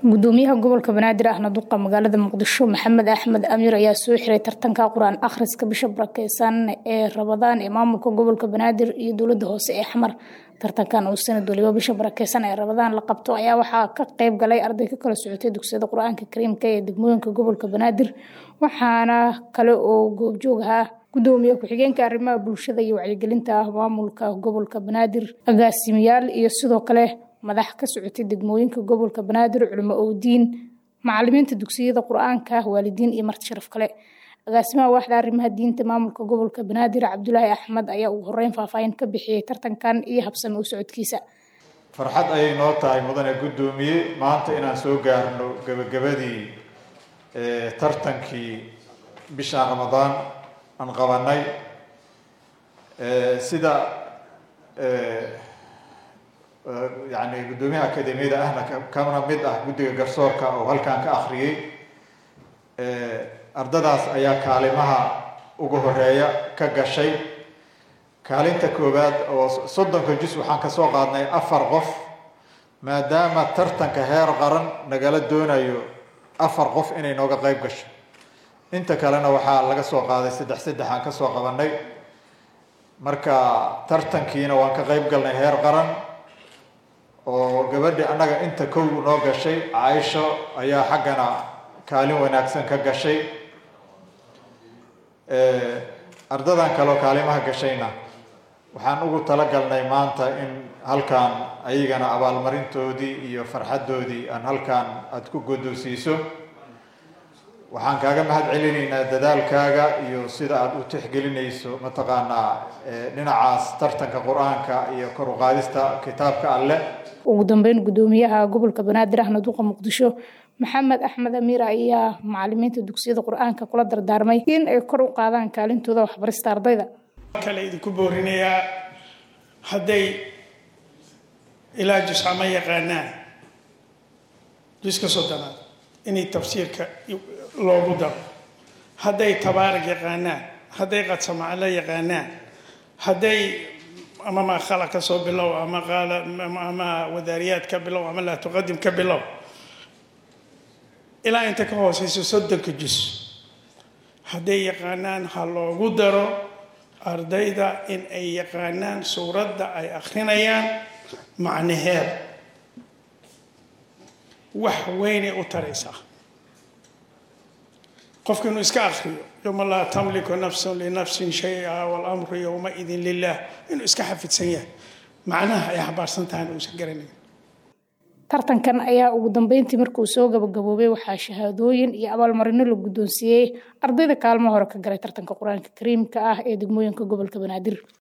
gudoomiyaha gobolka banaadir ahna duqa magaalada muqdisho maxamed axmed amiir ayaa soo xiray tartanka qur-aan akhriska bisha barakeysan ee rabadaan ee maamulka gobolka banaadir iyo dowlada hoose ee xamar tartankan uu sanad waliba bisha barakeysan ee rabadaan la qabto ayaa waxaa ka qeyb galay arday ka kala socotay dugsiyada qur-aanka kariimka ee degmooyinka gobolka banaadir waxaana kale oo goobjoog ahaa gudoomiye ku-xigeenka arrimaha bulshada iyo wacyigelinta maamulka gobolka banaadir agaasimayaal iyo sidoo kale madax ka socotay degmooyinka gobolka banaadir culimo owdiin macalimiinta dugsiyada qur-aanka waalidiin iyo marti sharaf kale agaasimaha waaxda arrimaha diinta maamulka gobolka banaadir cabdulaahi axmed ayaa ugu horeyn faahfaahin ka bixiyey tartankan iyo habsami u socodkiisa farxad ayay noo tahay mudane guddoomiye maanta inaan soo gaarno gebagabadii tartankii bishaan ramadaan aan qabanay sida yani guddoomiyaha akademiyada ahna kana mid ah guddiga garsoorka oo halkan ka akriyey ardadaas ayaa kaalimaha ugu horeeya ka gashay kaalinta koowaad oo soddonka jus waxaan kasoo qaadnay afar qof maadaama tartanka heer qaran nagala doonayo afar qof inay nooga qeyb gasho inta kalena waxaa laga soo qaaday saddex saddex aan kasoo qabanay marka tartankiina waan ka qeyb galnay heer qaran oo gabadhi annaga inta kow noo gashay caaisho ayaa xaggana kaalin wanaagsan ka gashay ardadan kaleo kaalimaha gashayna waxaan ugu talagalnay maanta in halkan ayagana abaalmarintoodii iyo farxaddoodii aan halkan aada ku godoosiiso waxaan kaaga mahad celinaynaa dadaalkaaga iyo sida aada u tixgelinayso mataqaanaa dhinacaas tartanka qur-aanka iyo kor u qaadista kitaabka alleh ugu dambeyn gudoomiyaha gobolka banaadir ahna duqa muqdisho maxamed axmed amiir ayaa macalimiinta dugsiyada qur-aanka kula dardaarmay in ay kor u qaadaan kaalintooda waxbarista ardayda kale idinku boorinayaa hadday ilaa jusca ma yaqaanaan juska soddonaad inay tafsiirka loogu daro hadday tabaarig yaqaanaan hadday qadsamaclo yaqaanaan hadday ama maa khalaq ka soo bilow ama qaala ama wadaariyaad ka bilow ama laa tuqadim ka bilow ilaa inta ka hooseyso soddonka jus hadday yaqaanaan ha loogu daro ardayda in ay yaqaanaan suuradda ay akrinayaan macnaheed wax weynay u taraysaa qofka inuu iska akriyo yowma laa tamliku nafsun linafsin shay-a walamru yowmaidin lilah inuu iska xafidsan yahay macnaha ay xabaarsan tahayna uusan garanayn tartankan ayaa ugu dambeyntii markuu soo gabagaboobay waxaa shahaadooyin iyo abaalmarino la guddoonsiiyey ardayda kaalmo hore ka galay tartanka qur-aanka kariimka ah ee degmooyinka gobolka banaadir